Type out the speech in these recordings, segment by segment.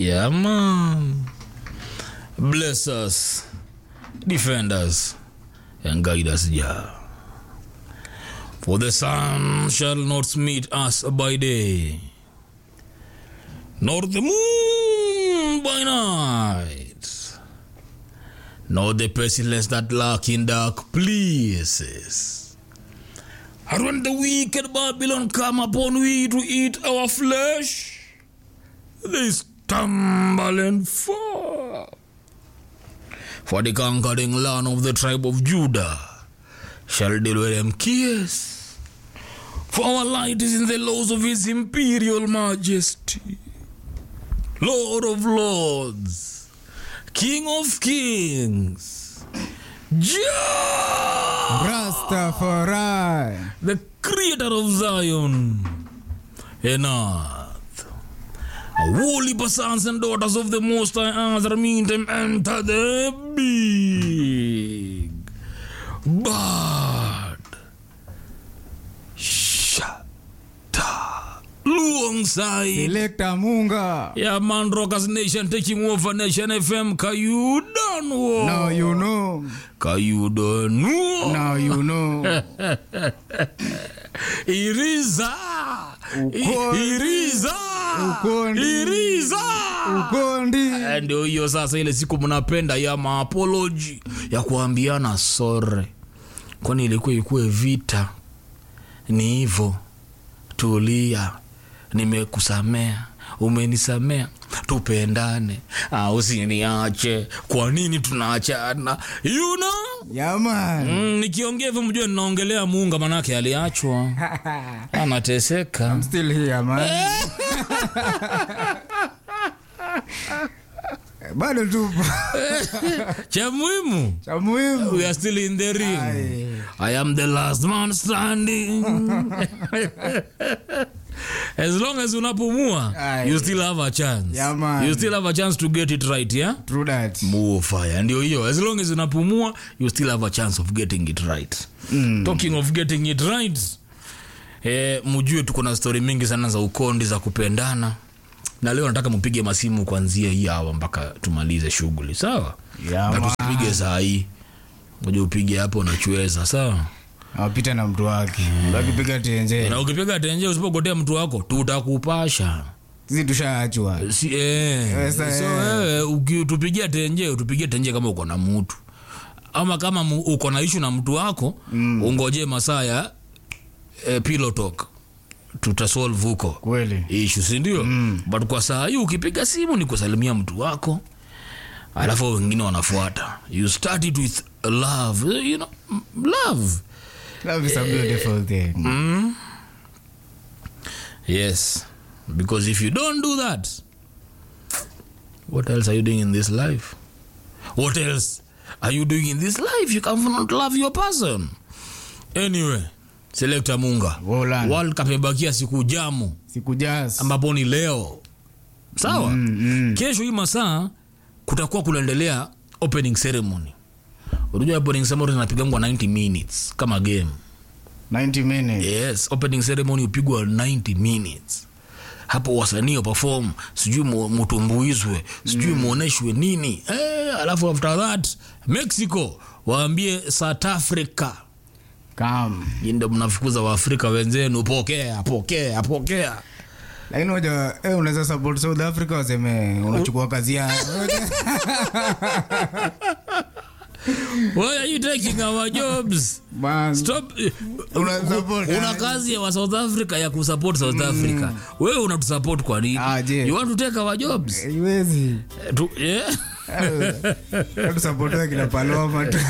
Yeah, man. Bless us, defend us, and guide us, Jah. For the sun shall not meet us by day, nor the moon by night, nor the pestilence that lurk in dark places. And when the wicked Babylon come upon we to eat our flesh, they stumble and fall. For the conquering land of the tribe of Judah shall deal with them kiss. For our light is in the laws of his imperial majesty, Lord of lords, King of kings, Jah, Rastafari. the creator of Zion and earth. Holy sons and daughters of the Most High Earth meet them enter the big bad shata alongside Selector Munga. yeah man rockers nation taking over nation fm kayudanwo Now you know. kayudanwo Now you know. iriza Uko- I- iriza Ukondi. iriza Ukondi. Eh, ndio hiyo sasa ile siku mnapenda ya maapoloji ya kuambiana sore kwani ilikuwa ikuwe vita ni hivo tulia nimekusamea umenisamea tupendane ah, usiniache kwa nini tunaachana you know? Yeah, man. mm, nikiongea hivyo mjue ninaongelea muunga manake aliachwa anateseka Still here, man. Bado tupo. cha muhimu Cha muhimu. we are still in the ring Aye. I am the last man standing. as long as unapumua, Aye. you still have a chance. Yeah, man. You still have a chance to get it right, yeah? True that. Move fire. Ndio hiyo. As long as unapumua, you still have a chance of getting it right. Mm. Talking of getting it right, eh, mjue tuko na stori mingi sana za ukondi za kupendana na leo nataka mpige masimu kuanzia hii hawa mpaka tumalize shughuli sawa Yeah, na man. tusipige saa hii moja upige hapo unachweza sawa Awapita na mtu wake. Wakipiga tenje. na ukipiga tenje usipogotea mtu wako tutakupasha Sisi tushaachwa. si, eh. Sasa, so eh. wewe ukitupigia tenje utupigie tenje kama uko na mtu ama kama mu- uko na ishu na mtu wako mm. ungoje masaa ya eh, pillow talk tutasolve huko Kweli. ishu sindio mm. but kwa saa hii ukipiga simu ni kusalimia mtu wako alafu wengine wanafuata you start it with love you know, love Love is a beautiful thing. Yes, because if you don't do that, what else are you doing in this life? What else are you doing in this life? You cannot love your person. Anyway, Selector Munga, Wolan. World Cup imebakia siku jamu Siku jazz. ambapo ni leo, sawa Mm, mm. kesho hii masaa kutakuwa kunaendelea opening ceremony. Unajua opening ceremony inapigangwa 90 minutes kama game 90 minutes. yes opening ceremony upigwa 90 minutes hapo wasanii waperform sijui mu- mutumbuizwe sijui muoneshwe nini eh, alafu after that mexico waambie south africa Come. Nyinyi ndio mnafukuza waafrika wenzenu pokea pokea pokea lakini moja eh, unaweza support south africa waseme unachukua kazi yao why are you taking our jobs Man, stop Una support, una ah. kazi ya wa south africa ya kusupport south africa wewe unatusupport kwa nini Ah, je. you want to take our jobs haiwezi Eh, tu, yeah? tusapotiwa kina paloma tu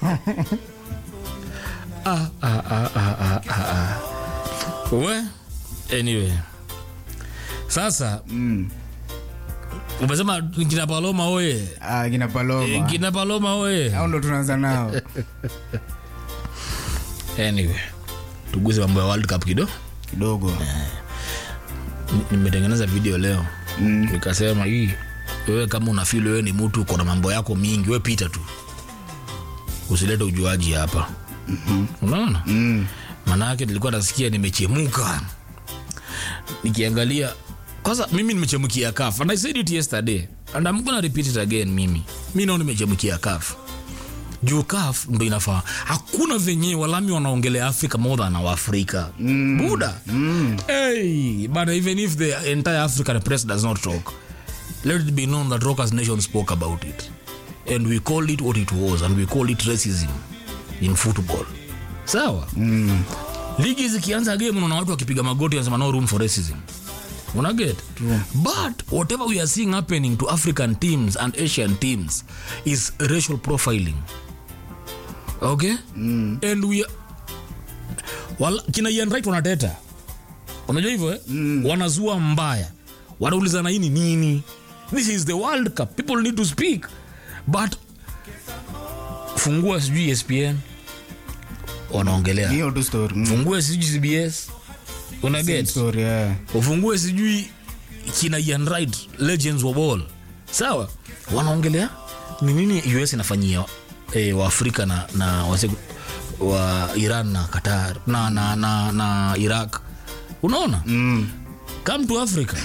ah, ah, ah, ah, ah, ah, ah. we anyway sasa Mm. umesema kina paloma oye Ah, kina paloma kina paloma oye au ndo tunaanza nao anyway tuguze mambo ya world cup kido kidogo Ni- nimetengeneza video leo Mm. nikasema hii wewe kama unafili wewe ni mtu uko na mambo yako mingi we pita tu usilete ujuaji hapa mm-hmm. unaona Mm. maanake nilikuwa nasikia nimechemuka nikiangalia kwanza mimi nimechemkia kaf and i said it yesterday and i'm gonna repeat it again mimi mi nao nimechemkia kaf juu kaf ndo inafaa hakuna venye walami wanaongelea africa more than our africa mm. buda mm. hey, but even if the entire african press does not talk let it be known that rockers nation spoke about it and we called it what it was and we called it racism in football sawa mm. ligi zikianza game unaona watu wakipiga magoti wanasema no room for racism unaget but whatever we are seeing happening to african teams and asian teams is racial profiling okay mm. and we wala, kina Ian Wright wanateta unajua hivyo eh? mm. wanazua mbaya wanaulizana hii ni nini this is the world cup people need to speak but fungua sijui espn wanaongelea hiyo tu story mm. fungue sijui cbs una Same get story yeah. ufungue sijui kina Ian Wright legends wa ball sawa wanaongelea ni nini us inafanyia e, waafrika na, na wase, wa iran na qatar na, na, na, na iraq unaona mm. come to africa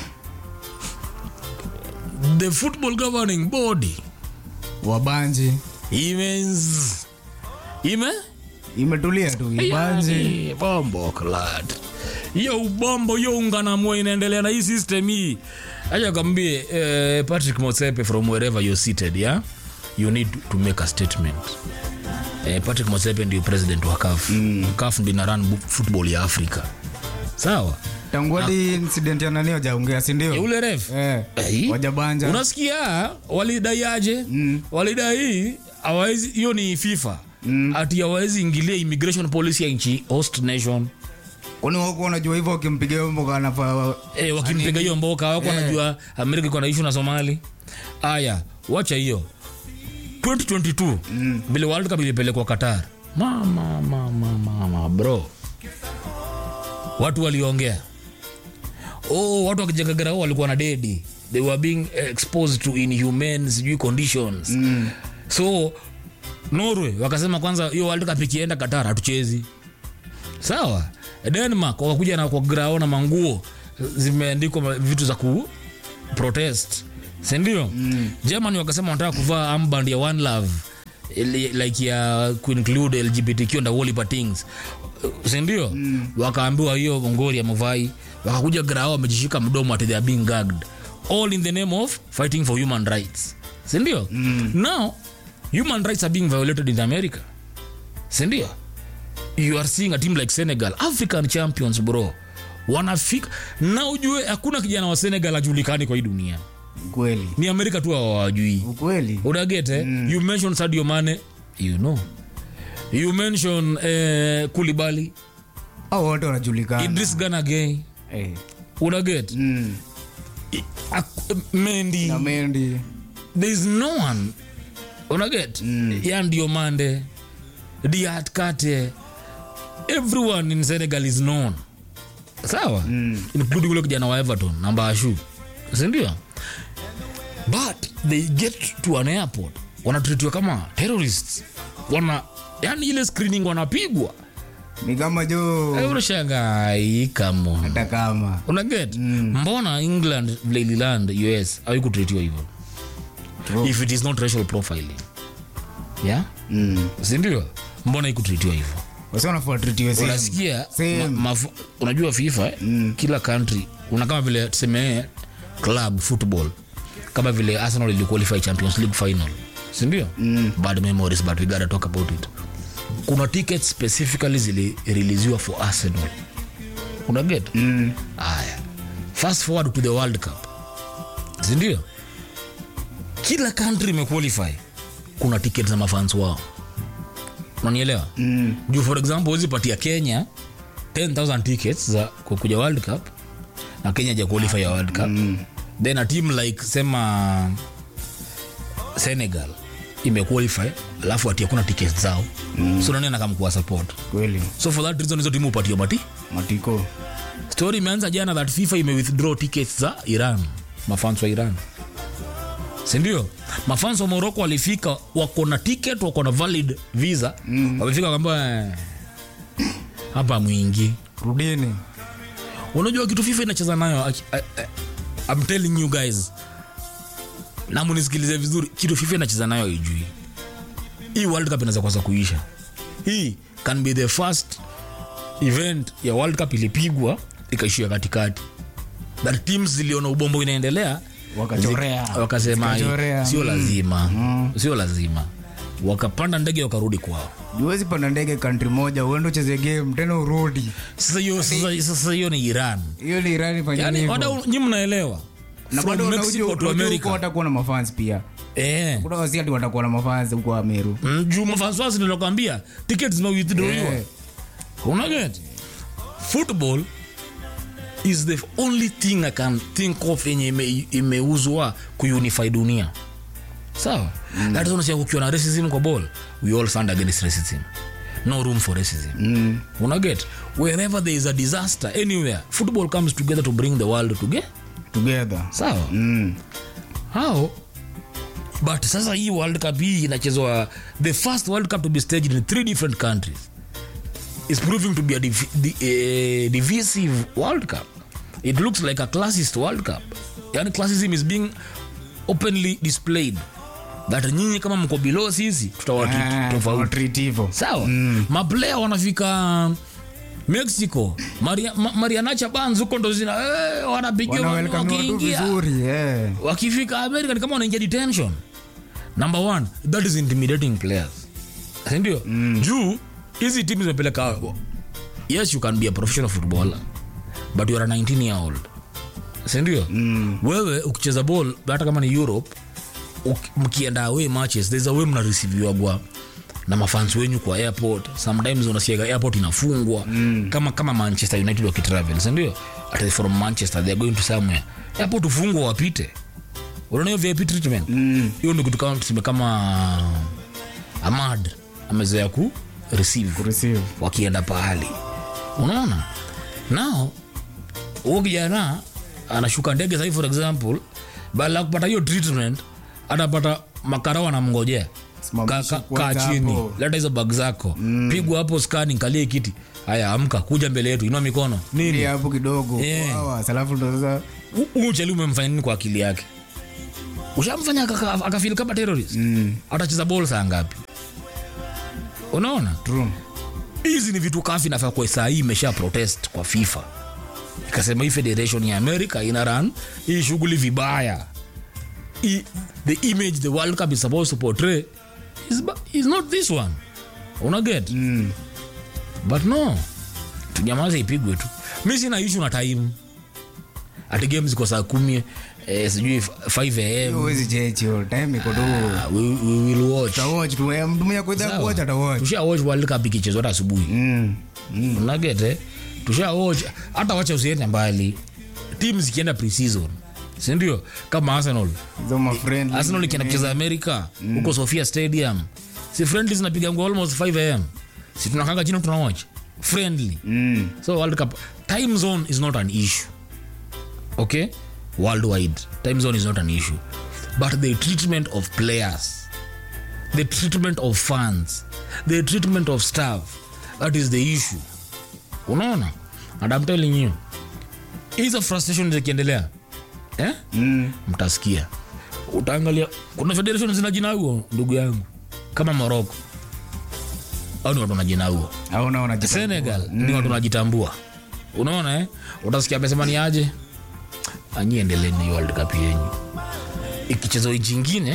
the football governing body wabanji imens ime imetulia tu ibanji Yani, bombo klad hiyo ubombo hiyo unganamua inaendelea na hii system hii acha kambie eh, patrick mosepe from wherever you're seated yeah? you need to make a statement eh, patrick mosepe ndio president wa caf mm. caf ndio ina run bu- football ya africa sawa tangu hadi incident ya nani wajaongea e, sindio ule ref eh, Eh, wajabanja unasikia walidai aje mm. walidai hawawezi hiyo ni fifa mm. ati hawawezi ingilia immigration policy ya nchi host nation kwani wako wanajua hivyo wakimpiga hiyo mboka anafaa e, wakimpiga hiyo mboka wako wanajua amerika iko na ishu na somali aya wacha hiyo 2022 mm. vile world cup ilipelekwa qatar mama mama mama bro watu waliongea oh, watu wakijagagarao walikuwa na dedi they were being exposed to inhumane sijui conditions mm. so norway wakasema kwanza hiyo world cup ikienda qatar hatuchezi sawa denmark wakakuja na kwa grao na manguo zimeandikwa ma- vitu za ku protest sindio mm. germany wakasema wanataka kuvaa amband ya one love ili- like ya kuinclude lgbtq and wolipa things sindio mm. wakaambiwa hiyo ngori ya mavai wakakuja grao wamejishika mdomo ati they are being gagged all in the name of fighting for human rights sindio mm. now human rights are being violated in america sindio you are seeing a team like senegal african champions bro wanafika na ujue hakuna kijana wa senegal ajulikani kwa hii dunia ukweli ni amerika tu hawajui ukweli unagete mm. you mention sadio mane you know you mention eh, kulibali au wote wanajulikana idris ganagay Eh, unaget mm. mendi na mendi there is no one unaget mm. ya ndio mande diat kate everyone in senegal is known sawa mm. including ule kijana wa everton namba ashu sindio but they get to an airport wanatritiwa kama terrorists wana yani ile screening wanapigwa ni kama jo Eh, unashangaa kamo hata kama unaget mm. mbona england vile ililand us haikutritiwa hivyo True. if it is not racial profiling yeah mm. sindio mbona ikutritiwa hivyo wasi wanafuatritiwe same. unasikia Same. ma, mafu- unajua fifa eh? mm. kila country una kama vile tuseme club football kama vile arsenal iliqualify champions league final sindio mm. bad memories but we gotta talk about it kuna tickets specifically zilireleasiwa for arsenal unaget Mm. aya fast forward to the world cup sindio kila country imequalify kuna ticket za mafans wao unanielewa Mm. juu for example huwezi patia kenya 10000 tickets za kukuja world cup na kenya ja qualify ya world cup mm. then a team like sema senegal imequalify alafu ati hakuna tickets zao mm. so nani anakamkuwa support kweli so for that reason hizo timu upatia mati matiko story imeanza jana that fifa ime withdraw tickets za iran mafans wa iran sindio mafans wa morocco walifika wako na ticket wako na valid visa mm. wamefika kwamba hapa mwingi rudini unajua kitu fifa inacheza nayo aki- a- a- I'm telling you guys na munisikilize vizuri kitu fifa inacheza nayo ijui hii world cup inaweza kwanza kuisha hii can be the first event ya world cup ilipigwa ikaishia katikati that teams ziliona ubombo inaendelea Wakachorea. zi- wakasema Zikachorea. sio Mm. lazima sio lazima wakapanda ndege wakarudi kwao juwezi panda ndege kantri moja uende ucheze game tena urudi sasa hiyo sasa- sasa hiyo ni iran hiyo ni irani fanya yani hivyo. wadau nyi mnaelewa na From bado Mexico to America. watakuwa na mafans pia eh kuna wasi ati watakuwa na mafans huko ameru Mm, juu mafanswasi nilokwambia ticket zimewithdrawliwa Eh. unaget football is the only thing i can think of yenye ime- imeuzwa kuunify dunia sawa mm. that is unasikia kukiwa na racism kwa ball we all stand against racism no room for racism Mm. unaget wherever there is a disaster anywhere football comes together to bring the world together together sawa mm. hao but sasa hii world cup hii inachezwa the first world cup to be staged in three different countries is proving to be a div di, uh, divisive world cup it looks like a classist world cup yani classism is being openly displayed that nyinyi kama mko below sisi tutawatreat Ah, tofauti treat hivyo sawa mm. maplaya wanafika mexico Maria, ma, marianacha bans huko ndo zina eh, wanapigia wana watu welcome watu wakiingia vizuri eh. wakifika america ni kama wanaingia detention number one that is intimidating players sindio mm. juu hizi timu zimepeleka yes you can be a professional footballer but you are a 19 year old sindio mm. wewe ukicheza ball hata kama ni europe uk- mkienda away matches there's a way mnareceiviwagwa na mafans wenyu kwa airport sometimes unasiaga airport inafungwa mm. kama kama manchester united wakitravel sindio ati from manchester they're going to somewhere airport ufungwa wapite unaona hiyo vip treatment hiyo mm. kitu kama tuseme kama amad amezoea ku receive receive wakienda pahali unaona nao huo kijana anashuka ndege sahii for example baada ya kupata hiyo treatment atapata makarao anamngojea Simamisha Ka- ka- kwanza kaa chini hapo. leta hizo bag zako pigwa hapo scanning kalie kiti haya amka kuja mbele yetu inua mikono nini Ili hapo kidogo Eh. Sawa, salafu ndo sasa huu ucheli umemfanya nini kwa akili yake ushamfanya akaka- akafeel kama terrorist mm. atacheza bol saa ngapi unaona true hizi ni vitu kafi nafaa kwa saa hii imesha protest kwa fifa ikasema hii federation ya america ina run hii shughuli vibaya hii, the image the world cup is supposed to portray is, ba- is not this one unaget mm. but no tunyamaze ipigwe tu mi sina ishu na time ati game ziko saa kumi eh, sijui 5 am huwezi chechi hiyo time iko tu Ah, we, we will watch tawatch tu eh, mtu mwenye kuidha Sawa. kuwacha tawatch tusha watch world cup ikichezwa hata asubuhi mm. mm. unagete tusha watch hata wacha usiende mbali tim zikienda preseason sindio kama arsenal hizo ma friend arsenal ikienda kucheza america huko sofia stadium si friendly zinapigangwa almost 5 am si tunakanga chini tuna watch friendly mm. so world cup time zone is not an issue okay worldwide time zone is not an issue but the treatment of players the treatment of fans the treatment of staff that is the issue unaona and I'm telling you hizo frustration zikiendelea eh? Mm. mtasikia utaangalia kuna federation zina jina huo ndugu yangu kama morocco au ni watu na jina huo au naona jita- senegal ni watu wanajitambua unaona eh? utasikia amesema ni aje anyi endeleni hiyo world cup yenyu ikichezwa nchi ingine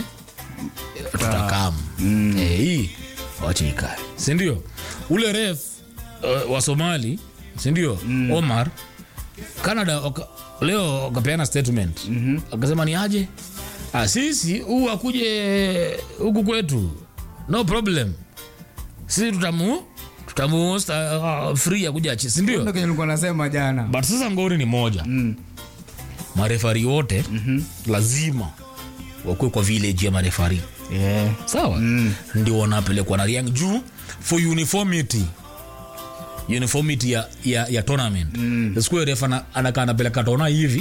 tutakam mm. eh, hii wache ikae sindio ule ref uh, wa somali sindio mm. omar canada waka, leo wakapeana statement mm-hmm. akasema ni aje ah, sisi huu akuje huku kwetu no problem sisi tutamu tutamu uh, free akuja achi sindio Ndio kenye nilikuwa nasema jana but sasa ngori ni moja mm. marefari wote mm-hmm. lazima wakuwe kwa village ya marefari yeah. sawa mm. ndio wanapelekwa na riang juu for uniformity uniformity ya, ya, ya tournament mm. sikuwe ref ana- anakaa anapeleka tona hivi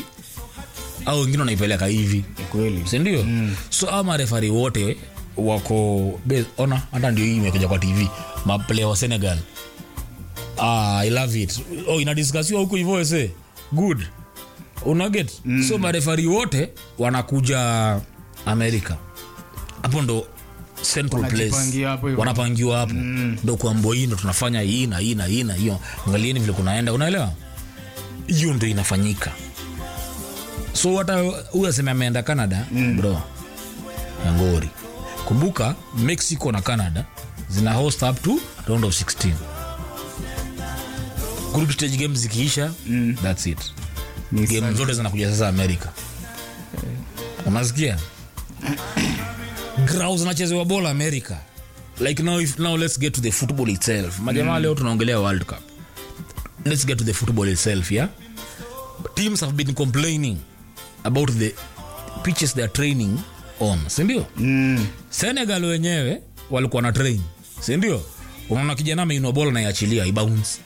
au wengine wanaipeleka hivi Ni kweli sindio mm. so ama marefari wote wako be- ona hata ndio hii imekuja kwa tv maplaya wa senegal ah, i love it oh, inadiskasiwa huku hivyo ese good unaget mm. so marefari wote wanakuja amerika hapo ndo central place Wanajipangia hapo hivyo. wanapangiwa hapo ndo kuambo hii ndo tunafanya hii na hii na hii na hiyo angalieni vile kunaenda unaelewa hiyo ndo inafanyika so hata huyu aseme ameenda canada mm. bro yangori kumbuka mexico na canada zina host up to round of 16 group stage games zikiisha mm. thats it Ni game sa- zote zinakuja sasa amerika unasikia grau zinachezewa bola america like now, if, now let's get to the football itself majamaa leo tunaongelea world cup let's get to the football itself yeah teams have been complaining about the pitches they are training on sindio Mm. senegal wenyewe walikuwa na train sindio unaona kijana ameinua bola naiachilia ibounce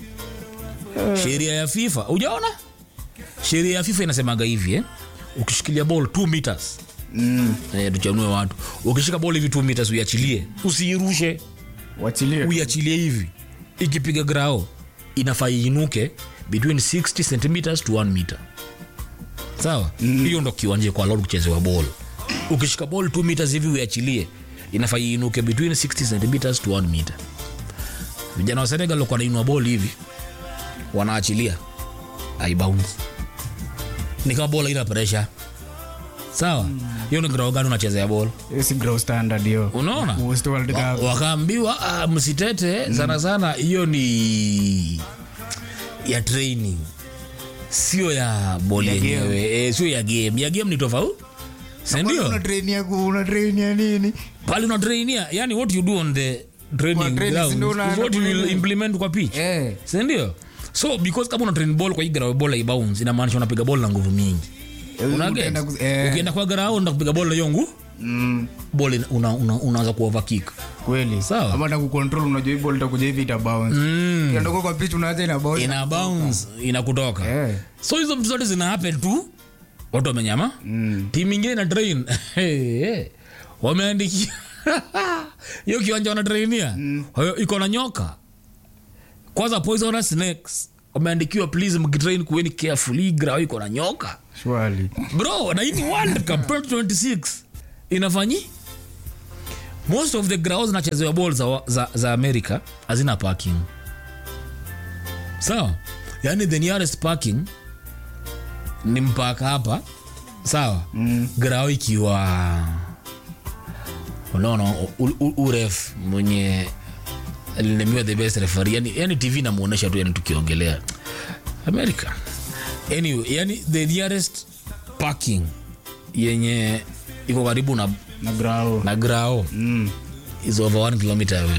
sheria ya fifa ujaona sheria ya fifa inasemaga hivi eh? ukishikilia ball 2 meters Mm. eh, tuchanue watu ukishika ball hivi 2 meters uiachilie usiirushe wachilie uiachilie hivi ikipiga grao inafaa iinuke between 60 centimeters to 1 meter sawa hiyo ndo kiwanja kwa lord kuchezewa ball ukishika ball 2 meters hivi uiachilie inafaa iinuke between 60 centimeters to 1 meter vijana wa senegal walikuwa wanainua ball hivi wanaachilia aibounce ni kama ball ina pressure sawa hiyo ni grao gani unachezea ball Hiyo si grow standard hiyo unaona Most World Wa- Cup. wakaambiwa ah, msitete sana sana hiyo ni ya training sio ya boli Ya game. yenyewe e, sio ya game ya game ni tofauti Kwani sindio una train ya ku- una train ya nini pale una trainia yani what you do on the training Kwa training, ground si ndio una- is what you will una- implement kwa pitch Eh. sindio so because kama una train ball kwa hii grao ball ibounce inamaanisha unapiga ball na nguvu mingi Eh, Una utaenda get? kus- eh. ukienda kwa grao na kupiga ball na hiyo nguvu Mm. ball ina- una- una- unaanza kuoverkick kweli Sawa. ama na kucontrol unajua hii ball itakuja hivi ita bounce mm. Ukienda kwa pitch unaacha ina bounce ina bounce inakutoka Eh. so hizo vitu zote zina happen tu watu wamenyama Mm. timu ingine na train hey, hey. wameandikia hiyo kiwanja wanatrainia Hayo iko na nyoka kwanza poisonous snakes wameandikiwa please mkitrain kuweni careful hii grau iko na nyoka Surely. bro na hii ni world cup 2026 inafanyi most of the grounds zinachezewa ball za, za, za america hazina parking sawa yani the nearest parking ni mpaka hapa sawa mm. grao ikiwa unaona u- u- uref mwenye alinemiwa the best referee yani, yani tv namuonesha tu yani tukiongelea america anyway yani the nearest parking yenye iko karibu na, na grau na grao Mm. is over one kilometer away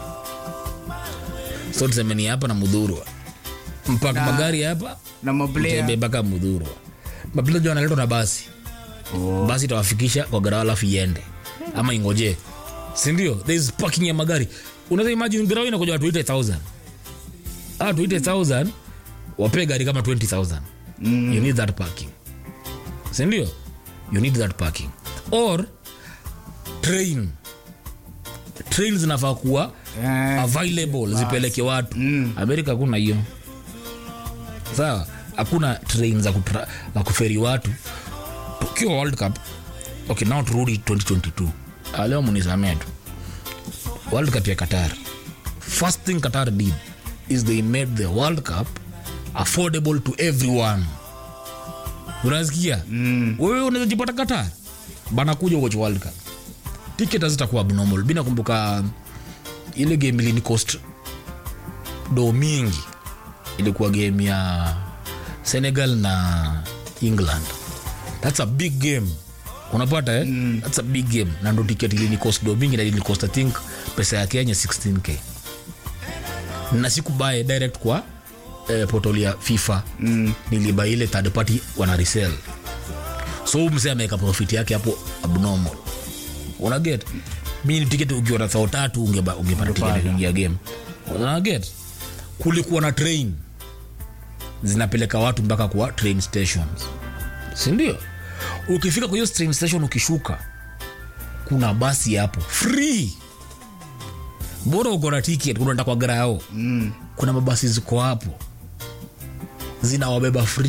so tuseme ni hapa na mudhurwa mpaka Na- magari hapa na maplayer tembe mpaka mudhurwa mapilaji wanaletwa na basi Oh. basi itawafikisha kwa garao alafu iende ama ingoje sindio there is parking ya magari unaweza imagine garao inakuja watu 80000 ah 80000 wape gari kama 20000 Mm. you need that parking sindio you need that parking or train train zinafaa kuwa Eh, available zipeleke watu Mm. amerika hakuna hiyo sawa hakuna train za, kutra, za kuferi watu tukiwa world cup okay now turudi 2022 Ah, leo munisamea tu world cup ya qatar first thing qatar did is they made the world cup affordable to everyone unasikia Mm. wewe unaweza jipata qatar banakuja watch world cup ticket hazitakuwa abnormal bina kumbuka ile game ilini cost do mingi ilikuwa game ya senegal na england thats a big game unapata eh? mm. thats a big game na ndo ticket ilini cost do mingi na ilini cost i think pesa ya kenya 16k na sikubae direct kwa eh, portal ya fifa Mm. niliba ile third party wana resell so mse ameweka profit yake hapo abnormal unaget mi ni tiketi ukiwa na thao tatu ungeba- ungepata tiketi ya kuingia game unaget kulikuwa na train zinapeleka watu mpaka kwa train stations sindio ukifika kwa hiyo train station ukishuka kuna basi hapo free bora uko na ticket unaenda kwa grao Mm. kuna mabasi ziko hapo zinawabeba free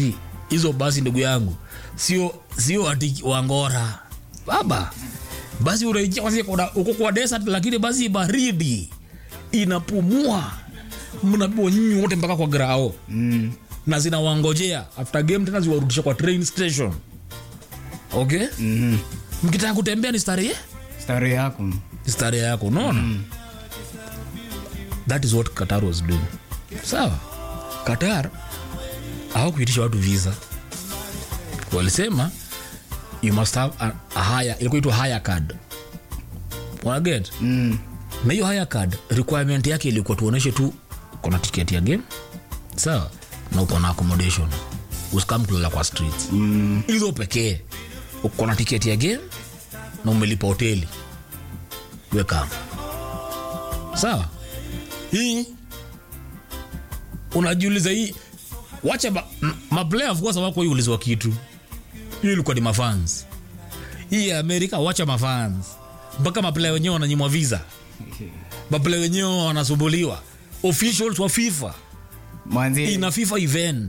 hizo basi ndugu yangu sio sio ati wangora baba basi unaingia kwanza kuna- uko kwa desert lakini basi baridi inapumua mnapigwa nyinyi wote mpaka kwa grao Mm. na zinawangojea after game tena ziwarudisha kwa train station okay Mhm. mkitaka kutembea ni starehe Stari yako. ni starehe yako unaona that is what qatar was doing sawa qatar hawakuitisha watu visa walisema you must have a, a higher ilikuwa itwa higher card unaget Mm. na hiyo higher card requirement yake ilikuwa tuoneshe tu uko na tiketi ya game sawa na uko na accommodation usikam kulala kwa streets Mm. hizo pekee uko na tiketi ya game na umelipa hoteli wekam sawa hii unajiuliza hii wacha ma- m- maplayer of course wako ulizwa kitu hiyo ilikuwa ni mafans hii ya amerika wacha mafans mpaka maplayer wenyewe wananyimwa visa maplayer wenyewe wanasumbuliwa officials wa fifa Manzi. ina fifa event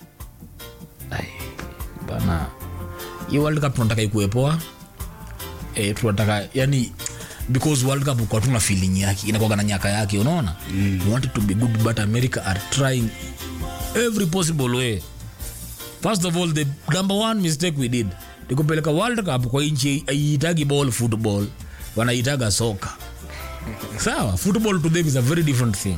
Ai, bana hii world cup tunataka ikuepoa e, tunataka yani because world cup kwa tuna feeling yake inakuwaga na nyaka yake unaona mm. we want it to be good but america are trying every possible way first of all the number one mistake we did ni kupeleka world cup kwa nchi aiitagi ball football wanaitaga soka sawa football to them is a very different thing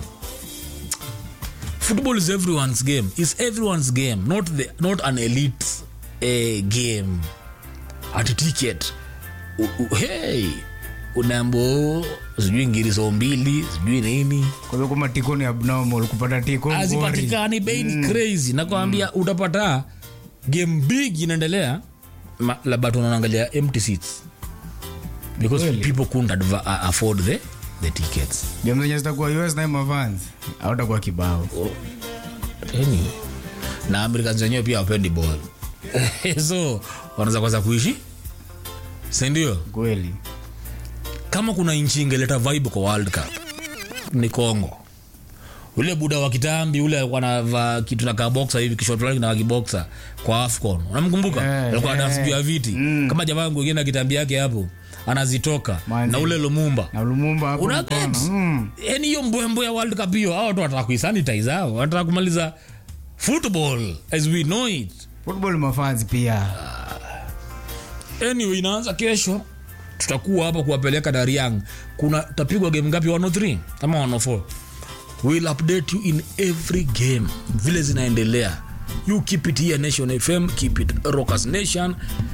football is everyone's game is everyone's game not the not an elite uh, game at ticket U- u- hey unaambo sijui ngiriso mbili sijui nini Kwa hivyo kama tiko ni abnormal kupata tiko ngori. hazipatikani bei ni crazy nakwambia utapata game big inaendelea ma- labda tunaangalia empty seats because Kweli? people couldn't adva- a- afford the, the tickets Game zenye zitakuwa US na mavans. Hautakuwa kibao. anyway. na americans wenyewe pia wapendi ball so wanaweza kwanza kuishi sindio Kweli. kama kuna nchi ingeleta vibe kwa world cup ni congo ule buda wa kitambi ule alikuwa anavaa kitu na kaboksa hivi kishot fulani na kiboksa kwa afcon unamkumbuka Eh, alikuwa eh, anadance juu ya viti mm. kama jamaa mwingine na kitambi yake hapo anazitoka Manzi. na ule lumumba Na Lumumba hapo una mkono. get Mm. yani hiyo mbwembwe ya world cup hiyo hao watu wanataka kuisanitize hao wanataka kumaliza football as we know it Football mafans pia. anyway inaanza kesho tutakuwa hapa kuwapeleka dariang kuna tapigwa game ngapi 103 ama 104 we'll update you in every game vile zinaendelea you keep it here nation fm keep it rockers nation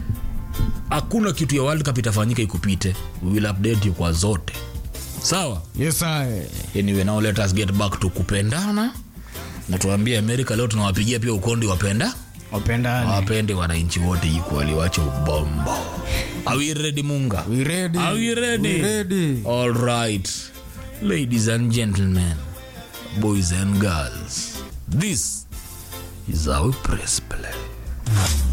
hakuna kitu ya world cup itafanyika ikupite we will update you kwa zote sawa Yes sir. anyway now let us get back to kupendana na tuambie america leo tunawapigia pia ukondi wapenda Wapendane. wapende wananchi wote equally wache ubombo are we ready munga We ready. are we ready We ready. all right ladies and gentlemen boys and girls this is our press play